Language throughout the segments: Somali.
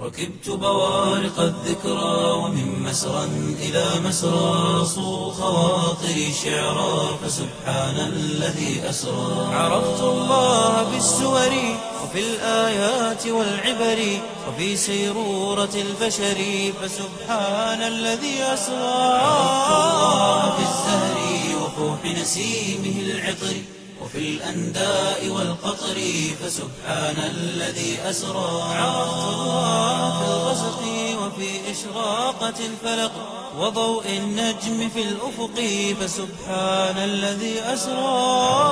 ركبت بوارق الذكرى ومن مسرى إلى مسرى صو خواطري شعرا فسبحان الذي أسرى عرفت الله بالسور وفي الآيات والعبر وفي سيرورة البشر فسبحان الذي أسرى عرفت الله في الزهر وفوح نسيمه العطر وفي الأنداء والقطر فسبحان الذي أسرى عرفت الله في الغسق وفي إشراقة الفلق وضوء النجم في الأفق فسبحان الذي أسرى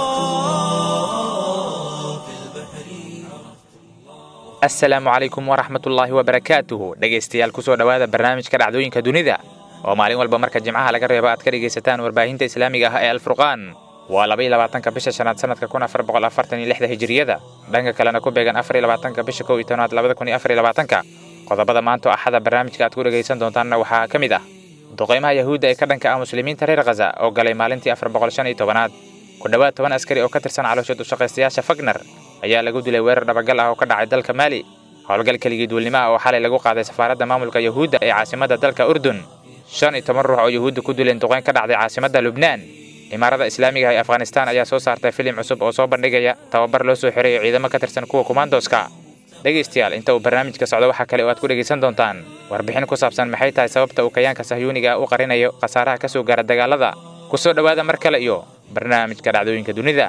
في البحر asalaamu calaykum waraxmatullaahi wabarakaatuhu dhegaystayaal kusoo dhowaada barnaamijka dhacdooyinka dunida oo maalin walba marka jimcaha laga reebo aad ka dhegaysataan warbaahinta islaamiga ah ee alfurqaan waa labaiyo labaatanka bisha shanaad sanadka kun afar boqol afartan iyo lixda hijiriyada dhanka kalena ku beegan afar iyo labaatanka bisha kow iyo tobnaad labada kun iyo afar iyo labaatanka qodobada maanta oo axada barnaamijka aad ku dhegaysan doontaanna waxaa ka mid ah duqaymaha yahuudda ee ka dhanka ah muslimiinta reer khaza oo galay maalintii afar boqol shan iyo tobanaad ku dhowaad toban askari oo ka tirsan caloosha dushaqaystayaasha fagner ayaa lagu dilay weerar dhabagal ah oo ka dhacay dalka maali howlgal keligii duulnimo ah oo xalay lagu qaaday safaaradda maamulka yahuudda ee caasimadda dalka urdun shan iyo toban ruux oo yahuudda ku dileen duqayn ka dhacday caasimadda lubnaan imaarada islaamiga ah ee afghanistaan ayaa soo saartay filim cusub oo soo bandhigaya tababar loo soo xireeyo ciidamo ka tirsan kuwa kumaandoska dhegaystayaal inta uu barnaamijka socdo waxaa kale oo aad ku dhegaysan doontaan warbixin ku saabsan maxay tahay sababta uu kayaanka sahyuuniga ah u qarinayo khasaaraha ka soo gaara dagaalada ku soo dhowaada mar kale iyo barnaamijka dhacdooyinka dunida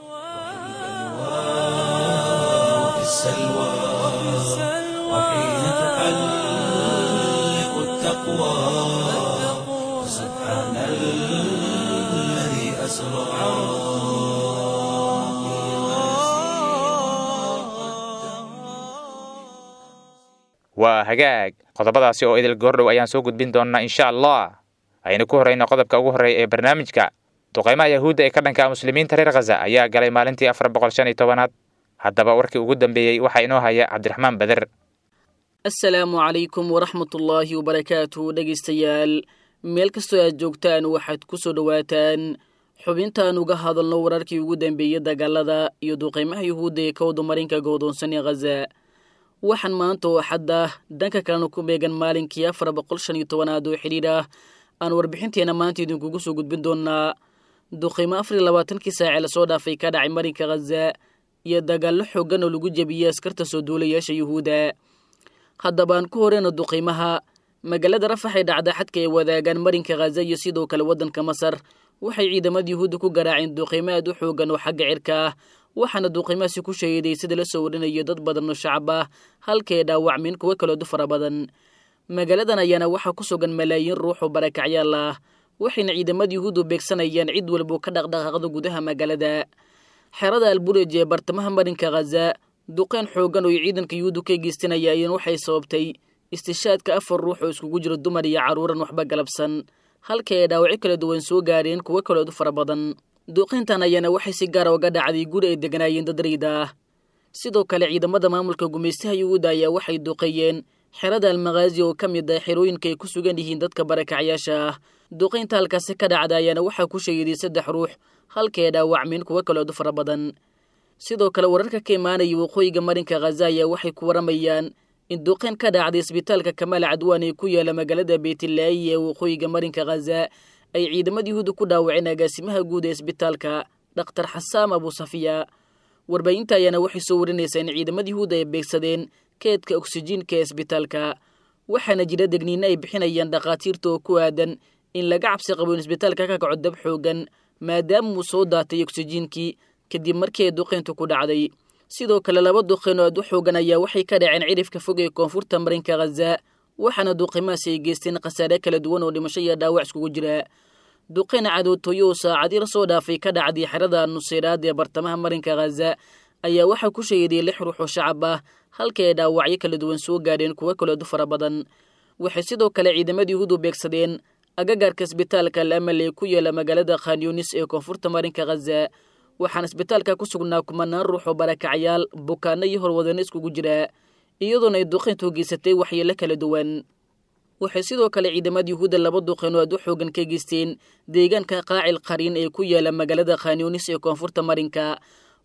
في السلوى وحين تحلق التقوى سبحان الذي أسرى waa hagaag qodobadaasi oo idil goordhow ayaan soo gudbin doonnaa insha allah aynu ku horrayno qodobka ugu horreeya ee barnaamijka duqaymaha yahuudda ee ka dhanka ah muslimiinta reer khaza ayaa galay maalintii afar boqol shan iyo tobanaad haddaba warkii ugu dambeeyey waxaa inoo haya cabdiraxmaan beder asalaamu calaykum waraxmatullaahi wabarakaatuhu dhegaystayaal meel kastoo aad joogtaan waxaad ku soo dhowaataan xubintaan uga hadalno wararkii ugu dambeeyey dagaalada iyo duqaymaha yuhuudda ee ka wadamarinka go'doonsan ee khaza waxaan maanta oo xadda dhanka kalena ku beegan maalinkii afar boqol shan iyo tobanaad oo xidhiidh ah aan warbixinteena maanta idinkugu soo gudbin doonaa duqaymo afar iyo labaatankii saace lasoo dhaafay ka dhacay marinka khaza iyo dagaallo xooggan oo lagu jebiyey askarta soo duulayaasha yuhuudda haddaba aan ku horeyno duqaymaha magaalada rafax ee dhacda xadka ay wadaagaan marinka khaza iyo sidoo kale waddanka masar waxay ciidamada yuhuudda ku garaaceen duqaymo aad u xooggan oo xagga cirka ah waxaana duqaymahaasi ku sheeday sida la soo warinayo dad badan oo shacab ah halka ay dhaawacmeen kuwo kaloodu fara badan magaaladan ayaana waxaa ku sugan malaayiin ruux oo barakacyaal ah waxayna ciidamada yuhuuddu beegsanayaan cid walboo ka dhaqdhaqaaqda gudaha magaalada xerada alburej ee bartamaha marinka khaza duqeyn xooggan oo ciidanka yuhuuddu ka geystanayaayen waxay sababtay istishaadka afar ruux oo iskugu jiro dumar iyo carruuran waxba galabsan halka ay dhaawacyo kala duwan soo gaareen kuwo kaloodu fara badan duqeyntan ayaana waxay si gaara uga dhacday guri ay deganaayeen dad rayda ah sidoo kale ciidamada maamulka gumaystaha yuhuudda ayaa waxay duqeeyeen xerada almakhaazi oo ka mid ah xerooyinka ay ku sugan yihiin dadka barakacyaasha ah duqeynta halkaasi ka dhacda ayaana waxaa ku sheegiday saddex ruux halka ay dhaawacmeen kuwo kaloodu fara badan sidoo kale wararka ka imaanaya waqooyiga marinka khaza ayaa waxay ku waramayaan in duqeyn ka dhacday isbitaalka kamaal cadwaan ee ku yaala magaalada beytlaayi ee waqooyiga marinka khaza ay ciidamada yuhuudda ku dhaawaceen agaasimaha guud ee isbitaalka dhakhtar xasaam abusafiya warbaahinta ayaana waxay soo warinaysaa in ciidamada yuhuudda ay beegsadeen keedka oksijiinka ee isbitaalka waxaana jira degniino ay bixinayaan dhakhaatiirta oo ku aadan in laga cabsi qabo in isbitaalka ka kaco dab xoogan maadaama uu soo daatay oksijiinkii kadib markii ay duqeyntu ku dhacday sidoo kale laba duqeyn oo aad u xoogan ayaa waxay ka dhaceen cidhifka fog ee koonfurta marinka khaza waxaana duqimahaasi ay geysteen khasaare kala duwan oo dhimasho iyo dhaawac iskugu jira duqeyn cadootooyo oo saacadii la soo dhaafay ka dhacday xerada nuseyraad ee bartamaha marinka khaza ayaa waxaa ku sheegaday lix ruux oo shacab ah halka ay dhaawacyo kala duwan soo gaadheen kuwo kaleedu fara badan waxay sidoo kale ciidamadii yuhuudu beegsadeen agagaarka isbitaalka al amal ee ku yaala magaalada khanyunis ee koonfurta marinka khaza waxaana isbitaalka ku sugnaa kumanaan ruux oo barakacyaal bukaano iyo horwadano iskugu jira iyadoona ay duqeyntu geysatay waxyeelo kala duwan waxay sidoo kale ciidamada yuhuudda laba duqeynoo aad u xoogan ka geysteen deegaanka qaacil qariin ee ku yaala magaalada khanyunis ee koonfurta marinka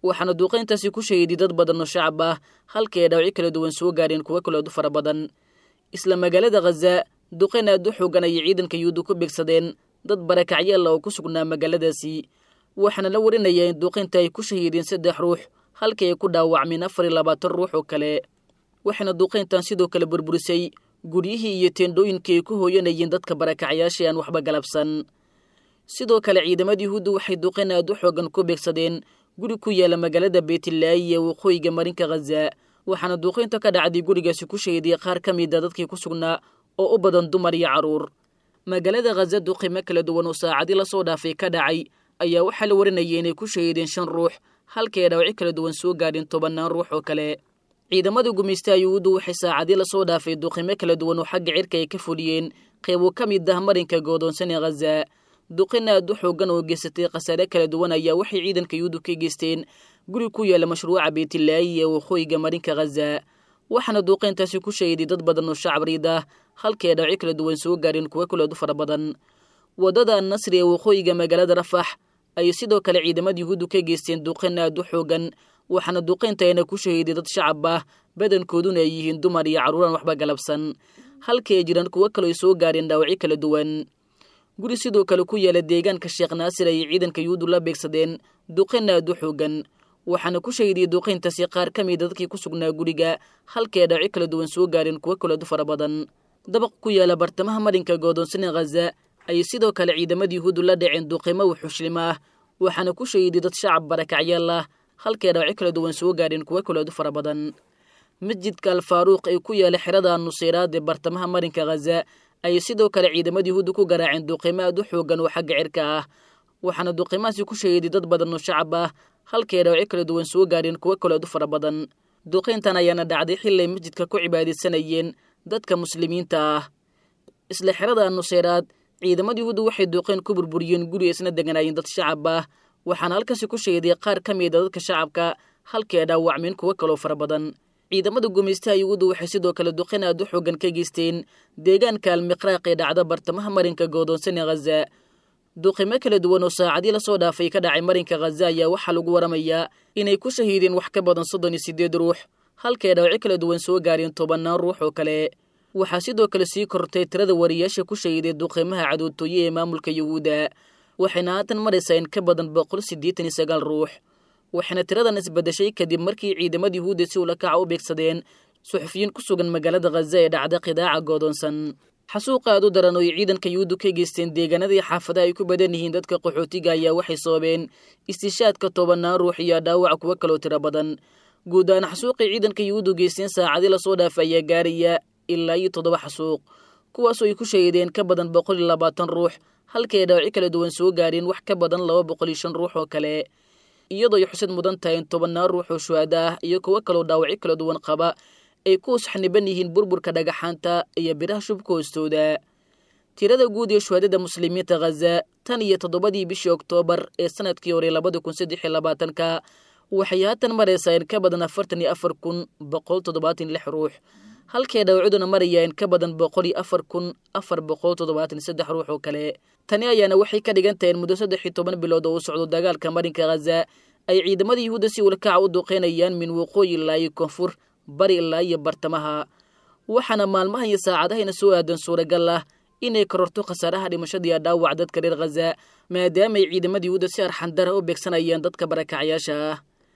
waxaana duuqayntaasi ku shahiiday dad badan oo shacab ah halkii ay dhaawacyo kala duwan soo gaareen kuwo kaleedu fara badan isla magaalada khaza duqayn aad u xoogan ayay ciidanka yuhuudda ku beegsadeen dad barakacyaal oo ku sugnaa magaaladaasi waxaana la warinayaa in duuqaynta ay ku shahiideen saddex ruux halkii ay ku dhaawacmeen afar iyo labaatan ruux oo kale waxayna duuqayntan sidoo kale burburisay guryihii iyo teendhooyinkii ay ku hooyanayeen dadka barakacyaasha aan waxba galabsan sidoo kale ciidamada yuhuudda waxay duqayn aad u xoogan ku beegsadeen guri ku yaala magaalada beytlaayi ee waqooyiga marinka khaza waxaana duuqaynta ka dhacday gurigaasi ku shahiday qaar ka mida dadkii ku sugnaa oo u badan dumar iyo carruur magaalada khaza duqaymo kala duwan oo saacadii lasoo dhaafay ka dhacay ayaa waxaa la warinayay inay ku shahiideen shan ruux halkii ay dhaawacyo kala duwan soo gaadheen tobannaan ruux oo kale ciidamada gumaystaha yuhuuddu waxay saacadii lasoo dhaafay duqaymo kala duwan oo xagga cirka ay ka fuliyeen qeybo ka mid ah marinka goodoonsan ee khaza duqin aad u xoogan oo geysatay khasaare kala duwan ayaa waxay ciidanka yuhuuddu ka geysteen guri ku yaala mashruuca beytlaayi ee waqooyiga marinka khaza waxaana duuqayntaasi ku shahiday dad badan oo shacab riid ah halkii ay dhaawacyo kala duwan soo gaadheen kuwo kaleedu fara badan waddada annasri ee waqooyiga magaalada rafax ayay sidoo kale ciidamada yuhuuddu ka geysteen duqayn aad u xoogan waxaana duqayntayna ku shahiiday dad shacab ah badankooduna ay yihiin dumar iyo carruuraan waxba galabsan halkii ay jiraan kuwo kaloo ay soo gaadheen dhaawacyo kala duwan guri sidoo kale ku yaala deegaanka sheekh naasir ayay ciidanka yuhuuddu la beegsadeen duqayn aad u xoogan waxaana ku shahiidiyey duqayntaasi qaar ka mida dadkii ku sugnaa guriga halkii ay dhaawacyo kala duwan soo gaadheen kuwo kaleedu fara badan dabaq ku yaala bartamaha marinka goodoonsan ee khaza ayay sidoo kale ciidamada yuhuuddu la dhaceen duqaymo wuxuushlim ah waxaana ku shahiiday dad shacab barakacyaal ah halkii ay dhaawacyo kala duwan soo gaadheen kuwo kaleedu fara badan masjidka alfaaruuq ee ku yaala xerada nuseyraad ee bartamaha marinka khaza ayay sidoo kale ciidamada yuhuudda ku garaaceen duqaymo aad u xoogan oo xagga cirka ah waxaana duqaymahaasi ku shahiiday dad badan oo shacab ah halkii ay dhaawacyo kala duwan soo gaadheen kuwo kaleedu fara badan duqayntan ayaana dhacday xilay masjidka ku cibaadaysanayeen dadka muslimiinta ah isla xerada nuseyraad ciidamada yuhuudda waxay duqayn ku burburiyeen guri isna deganaayeen dad shacab ah waxaana halkaasi ku shahiday qaar ka mida dadka shacabka halkii ay dhaawacmeen kuwo kaloo fara badan ciidamada gumaystaha yuhuudda waxay sidoo kale duqayn aad u xoogan ka geysteen deegaanka almiqraaq ee dhacda bartamaha marinka goodoonsan ee khaza duqimo kala duwan oo saacadii lasoo dhaafay ka dhacay marinka khaza ayaa waxaa lagu waramayaa inay ku shahiideen wax ka badan soddon iyo siddeed ruux halkii ay dhaawacyo kala duwan soo gaareen tobannaan ruux oo kale waxaa sidoo kale sii kortay tirada wariyaasha ku shahiiday duqaymaha cadoodtooye ee maamulka yuhuudda waxayna haatan maraysaa in ka badan boqol siddeetan iyo sagaal ruux waxayna tiradan isbadashay kadib markii ciidamada yuhuudda si ula kaca u beegsadeen suxufiyiin ku sugan magaalada khaza ee dhacda qidaaca goodoonsan xasuuqa aad u daran oo ay ciidanka yuhuuddu ka geysteen deegaanadii xaafadaha ay ku badan yihiin dadka qaxootiga ayaa waxay sababeen istishaadka tobannaan ruux iyo dhaawaca kuwo kaloo tiro badan guud ahaan xasuuqay ciidanka yuhuuddu geysteen saacadii lasoo dhaafay ayaa gaaraya ilaa iyo toddoba xasuuq kuwaasoo ay ku shahiideen ka badan boqol iyo labaatan ruux halkii ay dhaawacyo kala duwan soo gaareen wax ka badan laba boqol iyo shan ruux oo kale iyadoo ay xusad mudan tahay in tobannaan ruux oo shuhada ah iyo kuwo kaloo dhaawacyo kala duwan qaba ay ku usxaniban yihiin burburka dhagaxaanta iyo biraha shubka hoostooda tirada guud ee shuhadada muslimiinta khaza tan iyo toddobadii bishii oktoobar ee sanadkii hore labada kun saddex iyo labaatanka waxay haatan maraysaa in ka badan afartan iyo afar kun boqol toddobaatan lix ruux halkee dhaawacduna maraya in ka badan boqol iyo afar kun afar boqol toddobaatan saddex ruux oo kale tani ayaana waxay ka dhigan tahay in muddo saddex iyo toban bilood oo u socdo dagaalka marinka khaza ay ciidamada yuhuudda si ulakaca u duqeynayaan min waqooyi ilaa iyo koonfur bari ilaa iyo bartamaha waxaana maalmahan iyo saacadahayna soo aadan suuragal ah inay kororto khasaaraha dhimashadiiyo dhaawac dadka reer khaza maadaamaay ciidamada yuhuudda si arxandara u beegsanayaan dadka barakacyaasha ah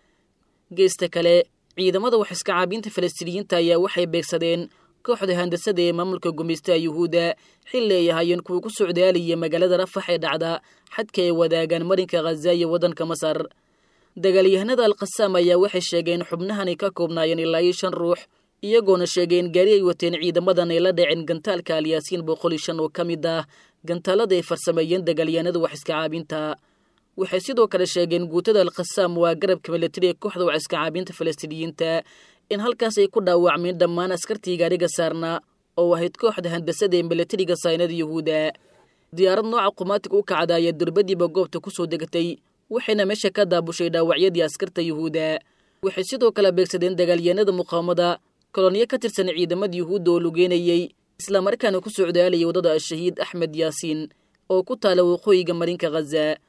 geesta kale ciidamada wax iska caabiinta falastiiniyiinta ayaa waxay beegsadeen kooxda handasada ee maamulka gumaystaha yuhuudda xilli ay ahaayeen kuwa ku socdaalaya magaalada rafax ee dhacda xadka ay wadaagaan marinka khaza iyo waddanka masar dagaalyahanada alkhasaam ayaa waxay sheegeen xubnahan ay ka koobnaayeen ilaa iyo shan ruux iyagoona sheegeen gaari ay wateen ciidamadan ay la dhaceen gantaalka alyaasiin boqol iyo shan oo ka mid ah gantaalada ay farsameeyeen dagaalyahanada wax iska caabinta waxay sidoo kale sheegeen guutada alkhasaam waa garabka milatari ee kooxda wax iska caabinta falastiiniyiinta in halkaas ay ku dhaawacmeen dhammaan askartii gaariga saarnaa oo ahayd kooxda handasada ee milatariga saynada yuhuudda diyaarad nooca qumaatig u kacda ayaa durbadiiba goobta ku soo degatay waxayna meesha ka daabushay dhaawacyadii askarta yuhuudda waxay sidoo kale beegsadeen dagaalyahanada muqaawamada kolonyo ka tirsan ciidamada yuhuudda oo lugeynayey islamarkaana ku socdaalayay waddada al-shahiid axmed yaasiin oo ku taala waqooyiga marinka khaza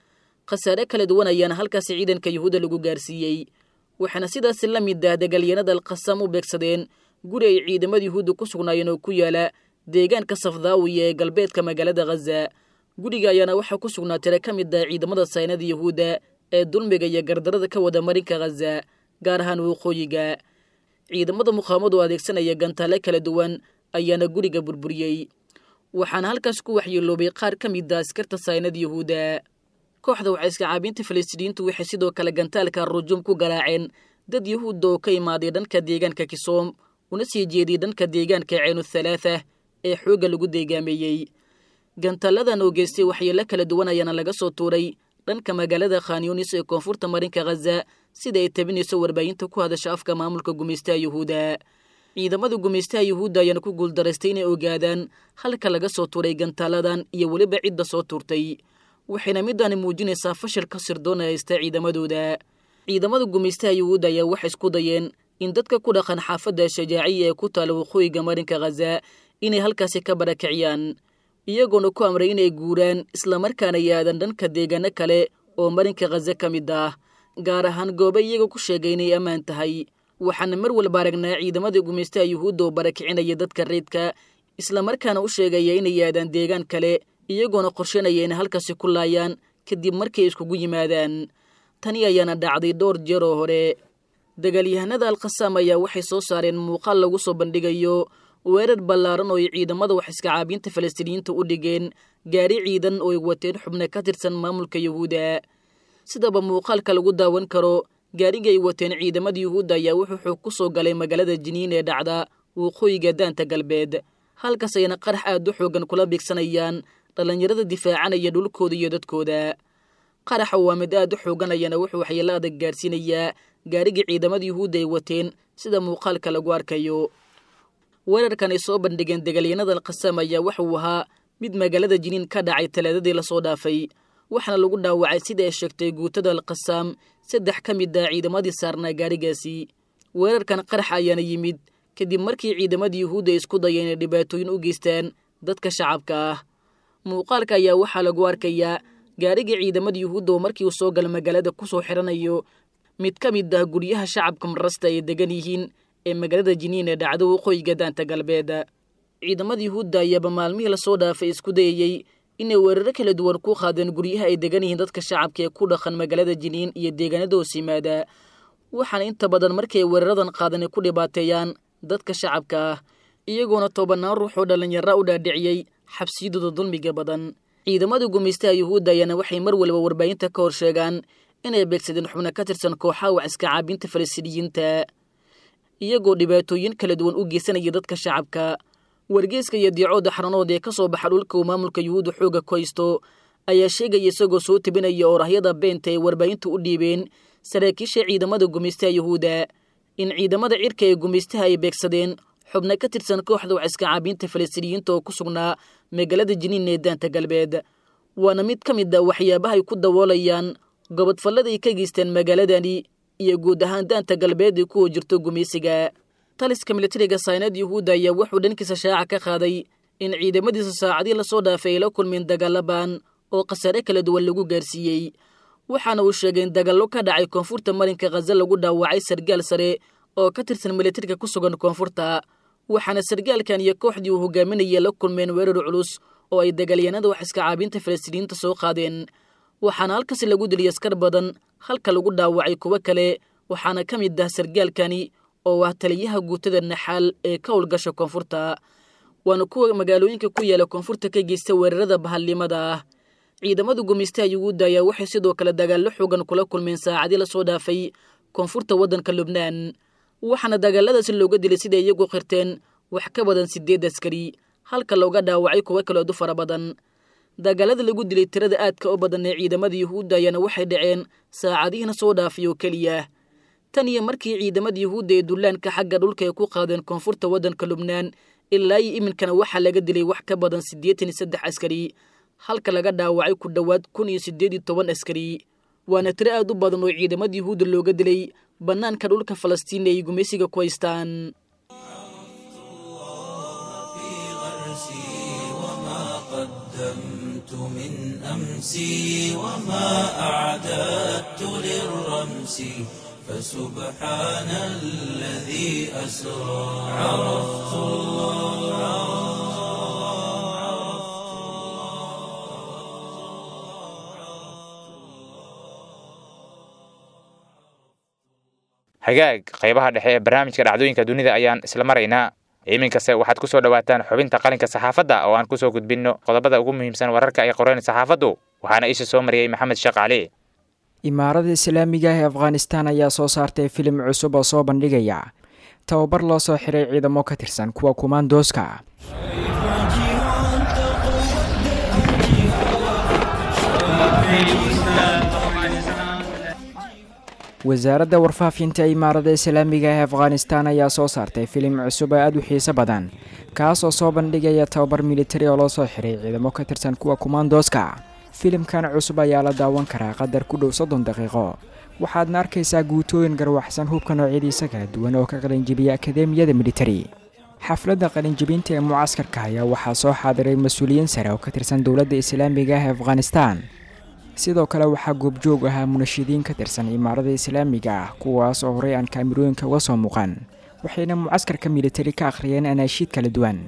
khasaare kala duwan ayaana halkaasi ciidanka yuhuudda lagu gaarsiiyey waxaana sidaas la mid ah dagaalyanada alqasam u beegsadeen guri ay ciidamada yuhuudda ku sugnaayeen oo ku yaala deegaanka safdaawiya ee galbeedka magaalada khaza guriga ayaana waxaa ku sugnaa tira ka mid ah ciidamada saynada yuhuudda ee dulmiga iyo gardarada ka wada marinka khaza gaar ahaan waqooyiga ciidamada muqaamadu adeegsanaya gantaale kala duwan ayaana guriga burburiyey waxaana halkaas ku waxyeeloobay qaar ka mid a askarta saynada yuhuudda kooxda waxayska caabinta falastiiniyiintu waxay sidoo kale gantaalka rujuum ku garaaceen dad yuhuudda oo ka imaaday dhanka deegaanka kisoom una sii jeediyey dhanka deegaanka ceenu thalaatha ee xoogga lagu deegaameeyey gantaaladan oo geystay waxyeelo kala duwan ayaana laga soo tuuray dhanka magaalada khanyunis ee koonfurta marinka khaza sida ay tabinayso warbaahinta ku hadasha afka maamulka gumaystaha yuhuudda ciidamada gumaystaha yuhuudda ayaana ku guuldaraystay inay ogaadaan halka laga soo tuuray gantaaladan iyo weliba cidda soo tuurtay waxayna midaani muujinaysaa fashilka sirdoon ee haysta ciidamadooda ciidamada gumaystaha yuhuudda ayaa waxay isku dayeen in dadka ku dhaqan xaafadda shajaaciya ee ku taala waqooyiga marinka khaza inay halkaasi ka barakiciyaan iyagoona ku amray inay guuraan islamarkaana yaadan dhanka deegaano kale oo marinka khaza ka mid ah gaar ahaan goobe iyaga ku sheegay inay ammaan tahay waxaana mar walba aragnaa ciidamada gumaystaha yuhuudda oo barakicinaya dadka reydka islamarkaana u sheegaya inay yaadaan deegaan kale iyagoona qorshanaya inay halkaasi ku laayaan kadib markay iskugu yimaadaan tani ayaana dhacday dhowr jeer oo hore dagaalyahanada alkhasaam ayaa waxay soo saareen muuqaal lagu soo bandhigayo weerar ballaaran oo ay ciidamada wax iska caabinta falastiiniyiinta u dhigeen gaari ciidan oo ay wateen xubno ka tirsan maamulka yuhuudda sidaba muuqaalka lagu daawan karo gaariga ay wateen ciidamada yuhuudda ayaa wuxuu xoog ku soo galay magaalada jiniin ee dhacda waqooyiga daanta galbeed halkaas ayna qarax aad u xoogan kula bigsanayaan dhallinyarada difaacanaya dhulkooda iyo dadkooda qaraxa waa mid aad u xoogan ayaana wuxuu waxyeelo adag gaarsiinayaa gaarigii ciidamada yuhuudda ay wateen sida muuqaalka lagu arkayo weerarkan ay soo bandhigeen dagaalyanada alkhasaam ayaa wuxuu ahaa mid magaalada jiniin ka dhacay talaadadii lasoo dhaafay waxaana lagu dhaawacay sida ay sheegtay guutada alkhasaam saddex ka mid ah ciidamadii saarnaa gaarigaasi weerarkan qarax ayaana yimid kadib markii ciidamadii yuhuudda ay isku dayeen inay dhibaatooyin u geystaan dadka shacabka ah muuqaalka ayaa waxaa lagu arkayaa gaarigii ciidamada yuhuudda oo markii uu soo gala magaalada ku soo xiranayo mid ka mid ah guryaha shacabka marasta ay degan yihiin ee magaalada jiniin ee dhacdo waqooyiga daanta galbeed ciidamada yuhuudda ayaaba maalmihii lasoo dhaafay isku dayayey inay weeraro kala duwan ku qaadeen guryaha ay degan yihiin dadka shacabka ee ku dhaqan magaalada jiniin iyo deegaanada hoos yimaada waxaana inta badan markay weeraradan qaadan ay ku dhibaateeyaan dadka shacabka ah iyagoona tobanaan ruux oo dhallinyara u dhaadhiciyey xabsiyadooda dulmiga badan ciidamada gumaystaha yuhuudda ayaana waxay mar walba warbaahinta ka hor sheegaan inay beegsadeen xubno ka tirsan kooxaha wax iska caabinta falastiiniyiinta iyagoo dhibaatooyin kala duwan u geysanaya dadka shacabka wargeeska iyo diicooda xaranood ee ka soo baxa dhulka uu maamulka yuhuudda xooga ku haysto ayaa sheegaya isagoo soo tebinaya oorahyada beenta ay warbaahinta u dhiibeen saraakiisha ciidamada gumaystaha yuhuudda in ciidamada cirka ee gumaystaha ay beegsadeen xubno ka tirsan kooxda wax iska caabinta falastiiniyiinta oo ku sugnaa magaalada jiniin ee daanta galbeed waana mid ka mid a waxyaabaha ay ku daboolayaan gobodfallada ay ka geysteen magaaladani iyo guud ahaan daanta galbeed ay kuwa jirto gumaysiga taliska militariga saynad yuhuudda ayaa wuxuu dhankiisa shaaca ka qaaday in ciidamadiisa saacadii lasoo dhaafay ay la kulmeen dagaalaban oo khasaare kala duwan lagu gaarsiiyey waxaana uu sheegay in dagaallo ka dhacay koonfurta marinka khaza lagu dhaawacay sargaal sare oo ka tirsan militariga ku sugan koonfurta waxaana sargaalkan iyo kooxdii uu hogaaminaya la kulmeen weerar culus oo ay dagaalyanada wax iska caabinta falastiiniyiinta soo qaadeen waxaana halkaasi lagu diliyay askar badan halka lagu dhaawacay kuwo kale waxaana ka mid ah sargaalkani oo ah taliyaha guutada naxaal ee ka howlgasha koonfurta waana kuwa magaalooyinka ku yaala koonfurta ka geysta weerarada bahalnimada ah ciidamada gumaystaha yuhuudda ayaa waxay sidoo kale dagaallo xoogan kula kulmeen saacadii lasoo dhaafay koonfurta waddanka lubnaan waxaana dagaaladaasi looga dilay siday iyagu qirteen wax ka badan sideed askari halka looga dhaawacay kuwo kaleedu fara badan dagaalada lagu dilay tirada aadka u badan ee ciidamada yuhuudda ayaana waxay dhaceen saacadihiina soo dhaafay oo keliya tan iyo markii ciidamada yuhuudda ee dullaanka xagga dhulka ay ku qaadeen koonfurta waddanka lubnaan ilaa iyo iminkana waxaa laga dilay wax ka badan siddeetan iyo saddex askari halka laga dhaawacay ku dhowaad kun iyo siddeed iyo toban askari waana tiro aad u badan oo ciidamada yuhuudda looga dilay bannaanka dhulka falastiin ay gumaysiga ku haystaan في غرسي وما قدمت من أمسي وما أعددت للرمس فسبحان الذي أسرى عرفت الله hagaag qaybaha dhexe ee barnaamijka dhacdooyinka dunida ayaan isla maraynaa iminkase waxaad ku soo dhowaataan xubinta qalinka saxaafadda oo aan kusoo gudbinno qodobada ugu muhiimsan wararka ay qoreen saxaafaddu waxaana isha soo mariyey maxamed sheekh cali imaarada islaamiga ah ee afghanistan ayaa soo saartay filim cusub oo soo bandhigaya tababar loo soo xiray ciidamo ka tirsan kuwa kumaandooska wasaaradda warfaafinta imaarada islaamiga ee afghanistan ayaa soo saartay filim cusub oo aada u xiiso badan kaas oo soo bandhigaya tababar militari oo loo soo xiray ciidamo ka tirsan kuwa kumaandooska filimkan cusub ayaa la daawan karaa qadar ku dhow soddon daqiiqo waxaadna arkaysaa guutooyin garwaxsan hubka noocyadiisa kala duwan oo ka qalinjibiya akademiyada militari xafladda qalinjibinta ee mucaskarka ayaa waxaa soo xaadiray mas-uuliyiin sare oo ka tirsan dowladda islaamiga ah ee afghanistan sidoo kale waxaa goobjoog ahaa munashidiin ka tirsan imaarada islaamiga ah kuwaas oo horey aan kaamirooyinka uga soo muuqan waxayna mucaskarka militari ka akhriyeen anaashiid kala duwan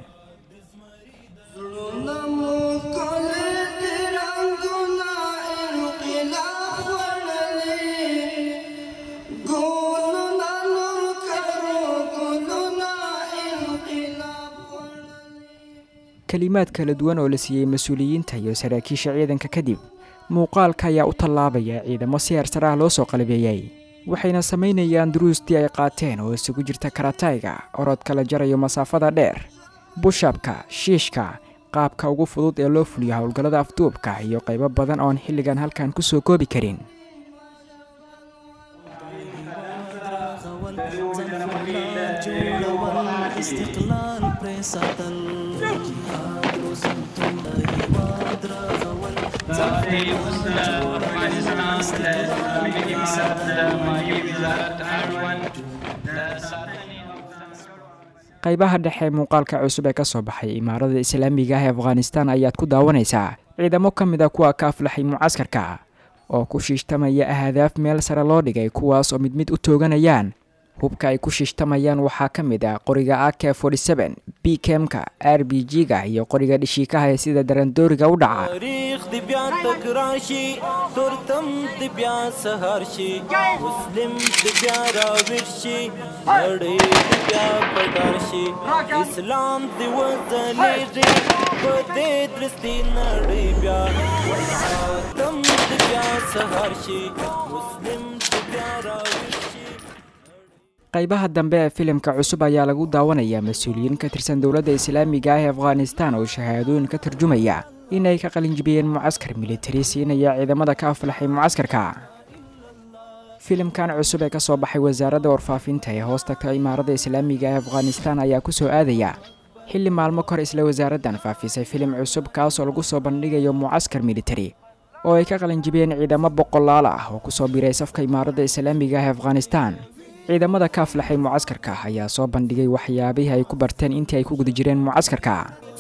kelimaad kala duwan oo la siiyey mas-uuliyiinta iyo saraakiisha ciidanka kadib muuqaalka ayaa u tallaabaya ciidamo si heersar ah loo soo qalabeeyey waxayna samaynayaan duruustii ay qaateen oo isugu jirta karatayga orodka la jarayo masaafada dheer bushabka shiishka qaabka ugu fudud ee loo fuliyo howlgallada afduubka iyo qaybo badan oon xilligan halkan ku soo koobi karin qaybaha dhexe ee muuqaalka cusub ee ka soo baxay imaarada islaamiga ah ee afghanistan ayaad ku daawanaysaa ciidamo ka mid a kuwa ka aflaxay mucaskarka oo ku shiishtamaya ahdaaf meel sare loo dhigay kuwaas oo mid mid u tooganayaan hubka ay ku shiishtamayaan waxaa ka mid ah qoriga a k b kemka r b g-ga iyo qoriga dhishiikaha ee sida darandooriga u dhaca تاریخ دی بیا تکراشي تورتم دی بیا سهار شي مسلم دی بیا راویر شي نړۍ دی بیا پدار شي اسلام دی وځلېږي په دې درستي نړۍ بیا تم دی بیا سهار شي مسلم دی بیا راویر شي qaybaha dambe ee filimka cusub ayaa lagu daawanayaa mas-uuliyiin ka tirsan dowladda islaamiga ah ee afghanistan oo shahaadooyin ka tarjumaya inay ka qalinjibiyeen mucaskar militari siinaya ciidamada ka aflaxay mucaskarka filimkan cusub ee ka soo baxay wasaaradda warfaafinta ee hoos tagta imaarada islaamiga ee afghanistan ayaa ku soo aadaya xilli maalmo kahor isla wasaaraddan faafisay filim cusub kaasoo lagu soo bandhigayo mucaskar militari oo ay ka qalinjibiyeen ciidamo boqolaal ah oo kusoo biray safka imaaradda islaamiga ah ee afghanistan ciidamada ka aflaxay mucaskarka ayaa soo bandhigay waxyaabihii ay ku barteen intii ay ku guda jireen mucaskarka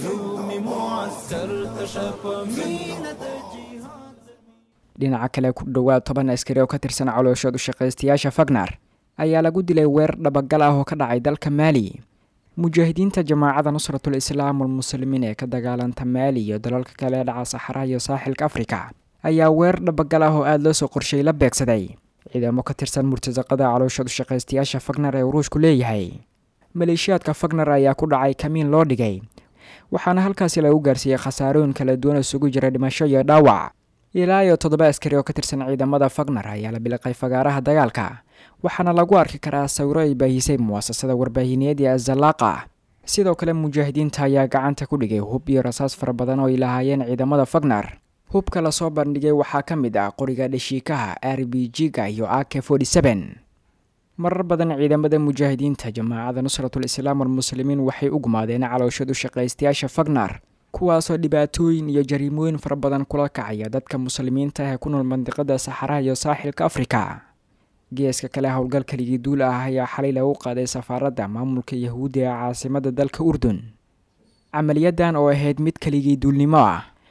dhinaca kale ku dhowaad toban askari oo ka tirsan calooshood u shaqaystayaasha fagnar ayaa lagu dilay weer dhabagal ah oo ka dhacay dalka maali mujaahidiinta jamaacada nusratul islaam walmuslimiin ee ka dagaalanta maali iyo dalalka kale ee dhaca saxaraha iyo saaxilka afrika ayaa weer dhabagal ah oo aada loo soo qorshay la beegsaday ciidamo ka tirsan murtasaqada calooshood u shaqaystayaasha fagnar ee ruushku leeyahay maleeshiyaadka fagnar ayaa ku dhacay kamiin loo dhigay waxaana halkaasi lagu gaarsiiyey khasaarooyin kala duwan isugu jira dhimasho iyo dhaawac ilaa iyo toddoba askari oo ka tirsan ciidamada fagnar ayaa la biliqay fagaaraha dagaalka waxaana lagu arki karaa sawiro ay baahisay muwaasasada warbaahineed ee azalaaqa sidoo kale mujaahidiinta ayaa gacanta ku dhigay hub iyo rasaas fara badan oo ay lahaayeen ciidamada fagnar hubka lasoo bandhigay waxaa ka mid ah qoriga dhashiikaha r b g-ga iyo a k marar badan ciidamada mujaahidiinta jamaacada nusratul islaam walmuslimiin waxay u gumaadeen calooshad u shaqaystayaasha fagnar kuwaasoo dhibaatooyin iyo jariimooyin fara badan kula kacaya dadka muslimiinta ah ee ku nool mandiqada saxaraha iyo saaxilka afrika geeska kale howlgal keligii duul ah ayaa xalay lagu qaaday safaaradda maamulka yahuudda ee caasimada dalka urdun camaliyadan oo ahayd mid keligii duulnimo ah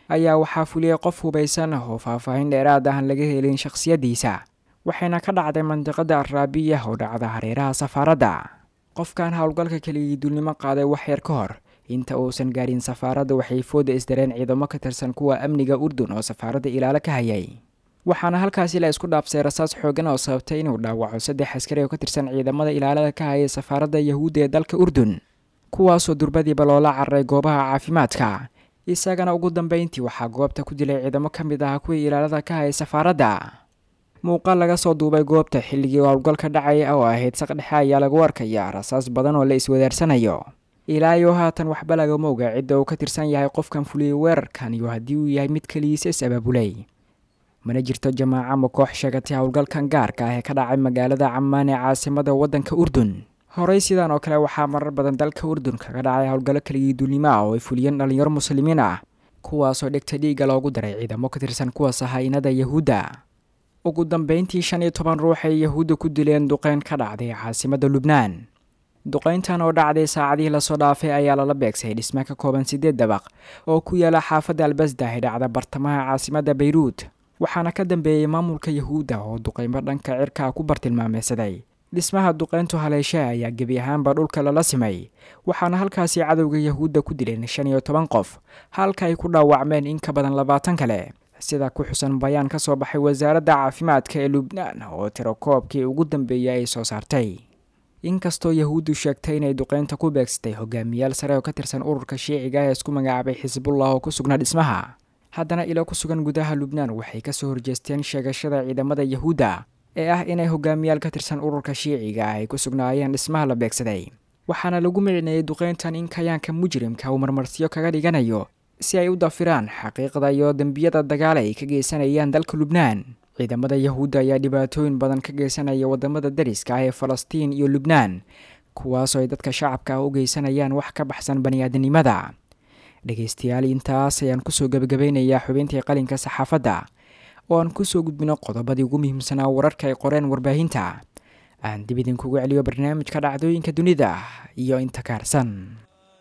ayaa waxaa fuliyey qof hubaysan oo faahfaahin dheeraad ahan laga helin shakhsiyaddiisa waxayna ka dhacday mandiqada araabiya oo dhacda hareeraha safaaradda qofkan howlgalka keligii duulnimo qaaday wax yar ka hor inta uusan gaarin safaaradda waxay fooda isdareen ciidamo ka tirsan kuwa amniga urdun oo safaaradda ilaalo ka hayay waxaana halkaasi la isku dhaafsay rasaas xoogan oo sababtay inuu dhaawaco saddex askari oo ka tirsan ciidamada ilaalada ka hayay safaaradda yahuudda ee dalka urdun kuwaasoo durbadiiba loola cararay goobaha caafimaadka isagana ugu dambeyntii waxaa goobta ku dilay ciidamo ka mid ah kuwii ilaalada ka hayay safaaradda muuqaal laga soo duubay goobta xilligii howlgalka dhacaya oo ahayd saqdhexe ayaa lagu arkaya rasaas badan oo la iswadaarsanayo ilaa iyo haatan waxba lagama oga cidda uu ka tirsan yahay qofkan fuliyey weerarkan iyo haddii uu yahay mid keligiisa is abaabulay mana jirto jamaaca ma koox sheegatay howlgalkan gaarka ah ee ka dhacay magaalada camaan ee caasimada waddanka urdun horey sidan oo kale waxaa marar badan dalka urdun kaga dhacay howlgallo keligii duulnimo ah oo ay fuliyeen dhallinyaro muslimiin ah kuwaasoo dhegta dhiigga loogu daray ciidamo ka tirsan kuwa sahaynada yahuudda ugu dambeyntii shan iyo toban ruux ay yahuudda ku dileen duqeyn ka dhacday caasimadda lubnaan duqeyntan oo dhacday saacadihii lasoo dhaafay ayaa lala beegsay dhisme ka kooban siddeed dabaq oo ku yaala xaafadda albasdah ee dhacda bartamaha caasimadda bayruud waxaana ka dambeeyey maamulka yahuudda oo duqeymo dhanka cirkaa ku bartilmaameysaday dhismaha duqeyntu haleeshe ayaa gebi ahaanba dhulka lala simay waxaana halkaasi cadowga yahuudda ku dileen shan iyo toban qof halka ay ku dhaawacmeen in ka badan labaatan kale sida ku xusan bayaan ka soo baxay wasaaradda caafimaadka ee lubnaan oo tirakoobkii ugu dambeeyay ay soo saartay inkastoo yahuuddu sheegtay inay duqeynta ku beegsatay hogaamiyaal sare oo ka tirsan ururka shiiciga ee isku magacaabay xisbullah oo ku sugnaa dhismaha haddana ilo ku sugan gudaha lubnaan waxay kasoo horjeesteen sheegashada ciidamada yahuudda ee ah inay hogaamiyaal ka tirsan ururka shiiciga ah ay ku sugnaayeen dhismaha la beegsaday waxaana lagu micineeyey duqeyntan in kayaanka mujrimka uu marmarsiyo kaga dhiganayo si ay u dafiraan xaqiiqda iyo dembiyada dagaal ay ka geysanayaan dalka lubnaan ciidamada yahuudda ayaa dhibaatooyin badan ka geysanaya wadamada dariska ah ee falastiin iyo lubnaan kuwaasoo ay dadka shacabka ah u geysanayaan wax ka baxsan baniaadanimada dhegeystayaal intaas ayaan kusoo gebagabeynayaa xubintii qalinka saxaafadda oo aan kusoo gudbino qodobadii ugu muhiimsanaa wararka ay qoreen warbaahinta aan dib idinkugu celiyo barnaamijka dhacdooyinka dunida iyo inta kaarsan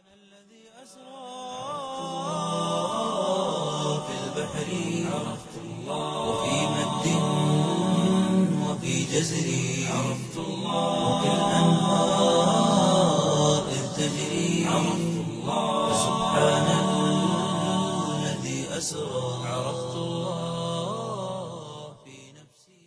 في البحر عرفت الله وفي مد وفي جزر عرفت الله وفي الأنهار إذ تجري عرفت الله سبحان الذي أسرى عرفت الله في نفسي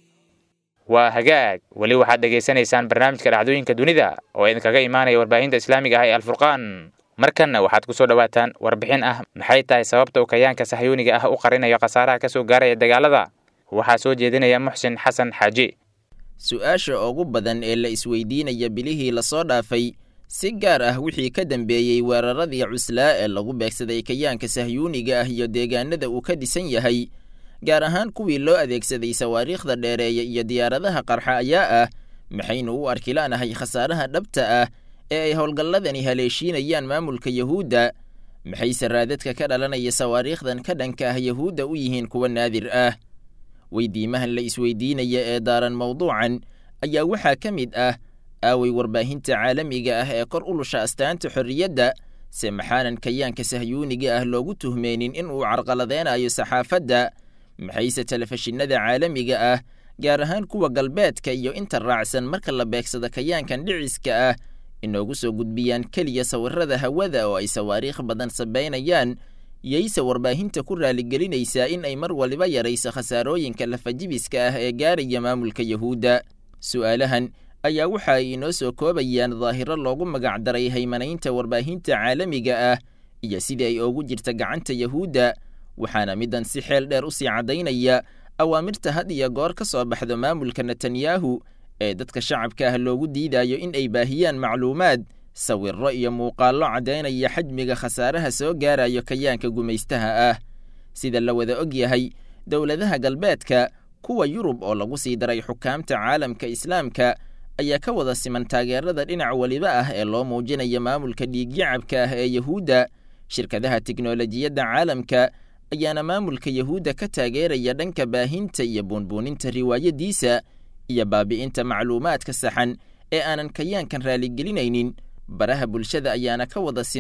waa hagaag weli waxaad dhegaysanaysaan barnaamijka dhacdooyinka dunida oo idinkaga imaanaya warbaahinta islaamiga ah ee alfurqaan markanna waxaad ku soo dhowaataan warbixin ah maxay tahay sababta uu kayaanka sahyuuniga ah u qarinayo khasaaraha ka soo gaaraya dagaalada waxaa soo jeedinaya muxsin xasan xaaji su-aasha ugu badan ee la isweydiinaya bilihii lasoo dhaafay si gaar ah wixii ka dambeeyey weeraradii cuslaa ee lagu beegsaday kayaanka sahyuuniga ah iyo deegaanada uu ka dhisan yahay gaar ahaan kuwii loo adeegsaday sawaariikhda dheereeya iyo diyaaradaha qarxa ayaa ah maxaynu u arki la'nahay khasaaraha dhabta ah ee ay howlgalladani haleeshiinayaan maamulka yahuudda maxayse raadadka ka dhalanaya sawaariikhdan ka dhanka ah yahuudda u yihiin kuwa naadir ah weydiimahan la isweydiinaya ee daaran mawduucan ayaa waxaa ka mid ah aaway warbaahinta caalamiga ah ee kor u lusha astaanta xorriyadda se maxaanan kayaanka sahyuuniga ah loogu tuhmeynin in uu carqaladeynayo saxaafadda maxayse telefishinada caalamiga ah gaar ahaan kuwa galbeedka iyo inta raacsan marka la beegsado kayaankan dhiciska ah inoogu soo gudbiyaan keliya sawirada hawada oo ay sawaariikh badan sabaynayaan yayse warbaahinta ku raaligelinaysaa in ay mar waliba yarayso khasaarooyinka lafajibiska ah ee gaaraya maamulka yahuudda su'aalahan ayaa waxa ay inoo soo koobayaan daahiro loogu magacdaray haymanaynta warbaahinta caalamiga ah iyo sidii ay ugu jirta gacanta yahuudda waxaana middan si xeel dheer u sii caddaynaya awaamirta had iyo goor ka soo baxdo maamulka netanyahu ee dadka shacabka ah loogu diidayo in ay baahiyaan macluumaad sawirro iyo muuqaallo caddaynaya xajmiga khasaaraha soo gaarayo kayaanka gumaystaha ah sida la wada og yahay dowladaha galbeedka kuwa yurub oo lagu sii daray xukaamta caalamka islaamka ayaa ka wada siman taageerada dhinac weliba ah ee loo muujinaya maamulka dhiigyacabka ah ee yahuudda shirkadaha tiknolojiyadda caalamka ayaana maamulka yahuudda ka taageeraya dhanka baahinta iyo buunbuuninta riwaayadiisa iyo baabi'inta macluumaadka saxan ee aanan kayaankan raaligelinaynin baraha bulshada ayaana ka wada siman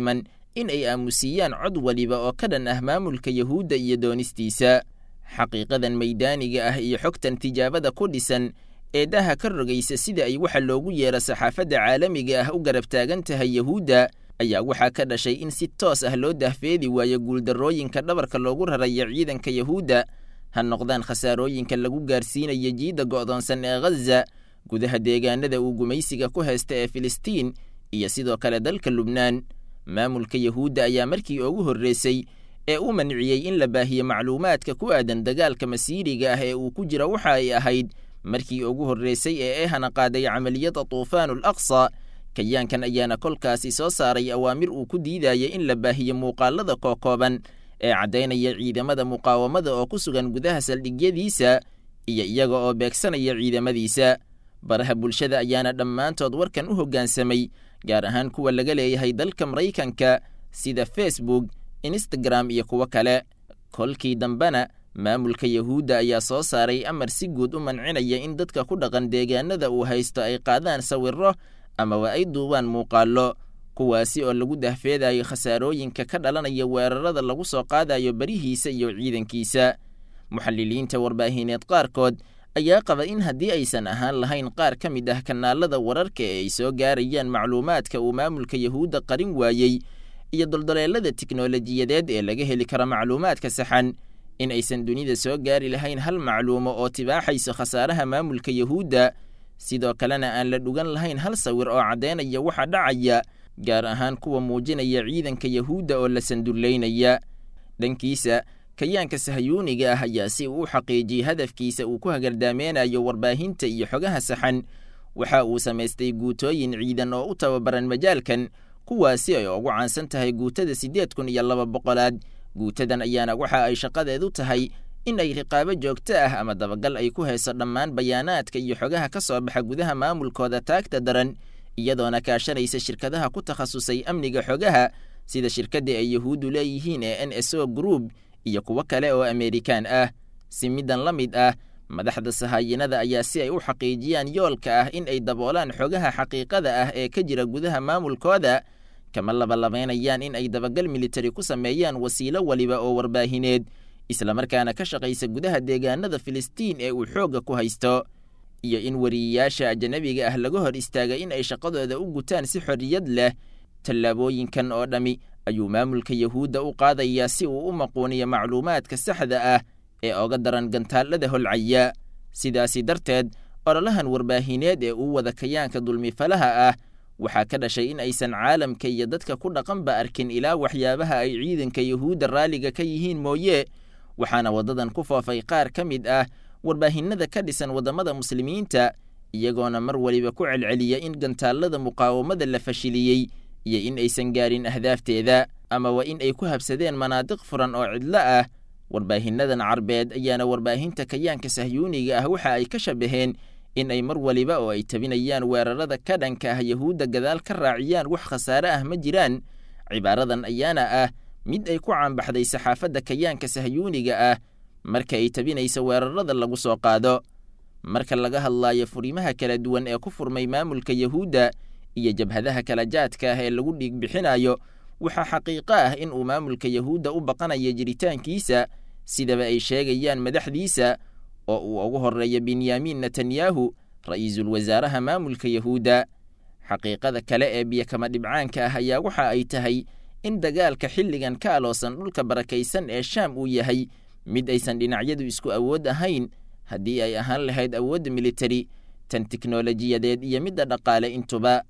in ay aamusiyaan cod waliba oo ka dhan ah maamulka yahuudda iyo doonistiisa xaqiiqadan maydaaniga ah iyo xogtan tijaabada ku dhisan ee daha ka rogaysa sida ay waxa loogu yeero saxaafadda caalamiga ah u garab taagan tahay yahuudda ayaa waxaa ka dhashay in si toos ah loo dahfeedi waayo guuldarrooyinka dhabarka loogu raraya ciidanka yahuudda ha noqdaan khasaarooyinka lagu gaarsiinayo jiidda go'doonsan ee ghaza gudaha deegaanada uu gumaysiga ku haysta ee filistiin iyo sidoo kale dalka lubnaan maamulka yahuudda ayaa markii ugu horreysay ee u manciyey in la baahiyo macluumaadka ku aadan dagaalka masiiriga ah ee uu ku jira waxa ay ahayd markii ugu horreysay ee ehana qaaday camaliyada tuufaanul aqsa kayaankan ayaana kolkaasi soo saaray awaamir uu ku diidaya in la baahiyo muuqaalada kookooban ee caddaynaya ciidamada muqaawamada oo ku sugan gudaha saldhigyadiisa iyo iyaga oo beegsanaya ciidamadiisa baraha bulshada ayaana dhammaantood warkan u hoggaansamay gaar ahaan kuwa laga leeyahay dalka maraykanka sida facebook instagram iyo kuwo kale kolkii dambena maamulka yahuudda ayaa soo saaray amar si guud u mancinaya in dadka ku dhaqan deegaanada uu haysto ay qaadaan sawirro amaba ay duubaan muuqaallo kuwaasi oo lagu dahfeedayo khasaarooyinka ka dhalanaya weerarada lagu soo qaadayo barihiisa iyo ciidankiisa muxaliliinta warbaahineed qaarkood ayaa qaba in haddii aysan ahaan lahayn qaar ka mid ah kanaalada wararka ee ay soo gaarayaan macluumaadka uu maamulka yahuudda qarin waayey iyo doldoleelada tiknolojiyadeed ee laga heli karo macluumaadka saxan in aysan dunida soo gaari lahayn hal macluumo oo tibaaxayso khasaaraha maamulka yahuudda sidoo kalena aan la dhugan lahayn hal sawir oo caddaynaya waxa dhacaya gaar ahaan kuwa muujinaya ciidanka yahuudda oo la sandullaynaya dhankiisa kayaanka sahayuuniga ah ayaa si uu u xaqiijiyey hadafkiisa uu ku hagardaameynayo warbaahinta iyo xogaha saxan waxa uu samaystay guutooyin ciidan oo u tababaran majaalkan kuwaasi ay ugu caansan tahay guutada siddeed kun iyo laba boqolaad guutadan ayaana waxa ay shaqadeedu tahay in ay riqaabo joogto ah ama dabagal ay ku hayso dhammaan bayaanaadka iyo xogaha ka soo baxa gudaha maamulkooda taagta daran iyadoona kaashanaysa shirkadaha ku takhasusay amniga xogaha sida shirkadda ay yahuuddu leeyihiin ee n s o group iyo kuwo kale oo ameerikaan ah si middan la mid ah madaxda sahaayinada ayaa si ay u xaqiijiyaan yoolka ah in ay daboolaan xogaha xaqiiqada ah ee ka jira gudaha maamulkooda kama labalabaynayaan in ay dabagal militari ku sameeyaan wasiilo waliba oo warbaahineed islamarkaana ka shaqaysa gudaha deegaanada filistiin ee uu xoogga ku haysto iyo in wariyeyaasha ajanabiga ah laga hor istaaga in ay shaqadooda u gutaan si xorriyad leh tallaabooyinkan oo dhammi ayuu maamulka yahuudda u qaadayaa si uu u maquuniyo macluumaadka saxda ah ee oga daran gantaallada holcaya sidaasi darteed ololahan warbaahineed ee uu wada kayaanka dulmifalaha ah waxaa ka dhashay in aysan caalamka iyo dadka ku dhaqanba arkin ilaa waxyaabaha ay ciidanka yahuudda raalliga ka yihiin mooye waxaana waddadan ku foofay qaar ka mid ah warbaahinada ka dhisan waddamada muslimiinta iyagoona mar waliba ku celceliya in gantaallada muqaawamada la fashiliyey iyo in aysan gaarin ahdaafteeda amaba in ay ku habsadeen manaadiq furan oo cidlo ah warbaahinadan carbeed ayaana warbaahinta kayaanka sahyuuniga ah waxa ay ka shabaheen in ay mar waliba oo ay tabinayaan weerarada ka dhanka ah yahuudda gadaal ka raaciyaan wax khasaare ah ma jiraan cibaaradan ayaana ah mid ay ku caanbaxday saxaafadda kayaanka sahyuuniga ah marka ay tabinaysa weerarada lagu soo qaado marka laga hadlaayo furimaha kala duwan ee ku furmay maamulka yahuudda iyo jabhadaha kala jaadka ah ee lagu dhiig bixinayo waxaa xaqiiqo ah in uu maamulka yahuudda u baqanayo jiritaankiisa sidaba ay sheegayaan madaxdiisa oo uu ugu horreeya benyamin netanyahu ra'iisul wasaaraha maamulka yahuudda xaqiiqada kale ee biyakama dhibcaanka ah ayaa waxa ay tahay in dagaalka xilligan ka aloosan dhulka barakaysan ee shaam uu yahay mid aysan dhinacyadu isku awood ahayn haddii ay ahaan lahayd awoodda militari tan tiknolojiyadeed iyo midda dhaqaale intuba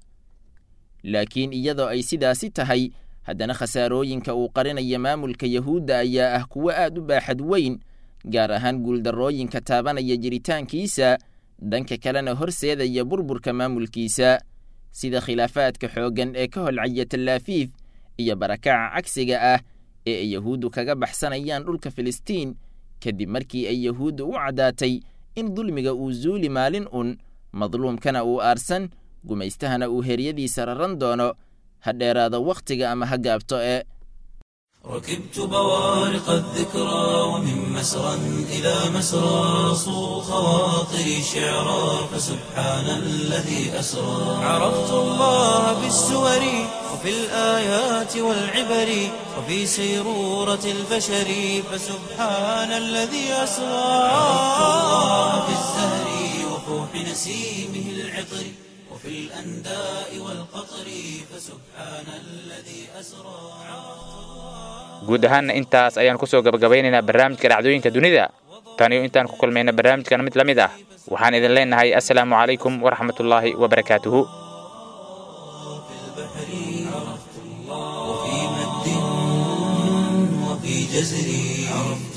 laakiin iyadoo ay sidaasi tahay haddana khasaarooyinka uu qarinaya maamulka yahuudda ayaa ah kuwo aad u baaxad weyn gaar ahaan guuldarrooyinka taabanaya jiritaankiisa dhanka kalena horseedaya burburka maamulkiisa sida khilaafaadka xooggan ee ka holcaya tallaafiif iyo barakaca cagsiga ah ee ay yahuuddu kaga baxsanayaan dhulka filistiin kadib markii ay yahuuddu u caddaatay in dulmiga uu zuuli maalin un madluumkana uu aarsan gumaystahana uu heryadiisa raran doono ha dheeraado wakhtiga ama ha gaabto ee ركبت بوارق الذكرى ومن مسرى إلى مسرى صو خواطري شعرا فسبحان الذي أسرى عرفت الله بالسور وفي الآيات والعبر وفي سيرورة البشر فسبحان الذي أسرى عرفت الله في الزهر وفوح نسيمه العطر وفي الأنداء والقطر فسبحان الذي أسرى guud ahaanna intaas ayaan kusoo gabagabaynaynaa barnaamijka dhacdooyinka dunida taniyo intaan ku kulmayna barnaamijkan mid la mid ah waxaan idin leenahay assalaamu calaykum waraxmatullaahi wabarakaatuhu وفي مد وفي جزر عرفت